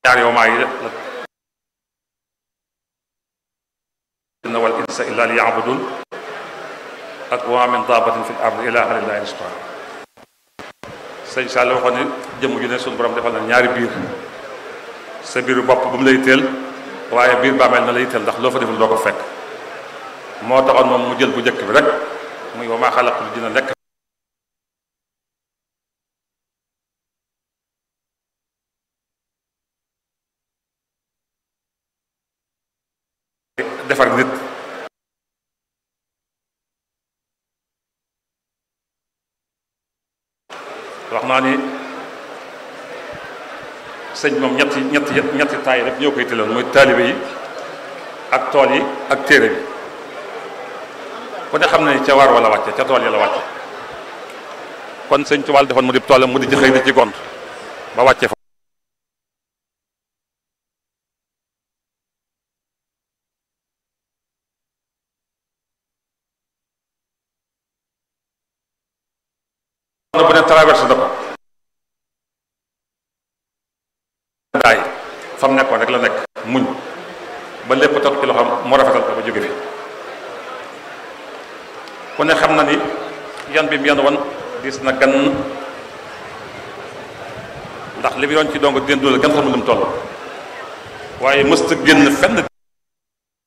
ñaar yow maa yi la inna wal insa illa li yaabudun ak wa min dabatin fi l ard ila alillahi risqa sëñ Sall waxoon ne jëmm ju ne suñu borom defal na ñaari biir sa biiru bopp bu mu lay teel waaye biir bàmmeel na lay teel ndax loo fa deful doo ko fekk moo taxoon moom mu jël bu njëkk bi rek muy wa maa xalaqul jinna nekk defar nit wax naa ni sëñ moom ñetti ñetti ñetti taay rek ñoo koy tëloon mooy taalibe yi ak tool yi ak téere bi ku ne xam ne ca waar wala wàcce ca tool yi la wàcce kon sëñ Tuubaa defoon mu di toolam mu di ci xëy di ci gont ba wàcce fa bu ne traversé da ko daay fa mu nekkoon rek la nekk muñ ba lépp toog ci loxoom mu rafetal ko ba jóge fi ku ne xam na ni yan bi mu yan woon diis na gan ndax li mu yoon ci dong den doole kenn xamul lu mu toll waaye mësta génn fenn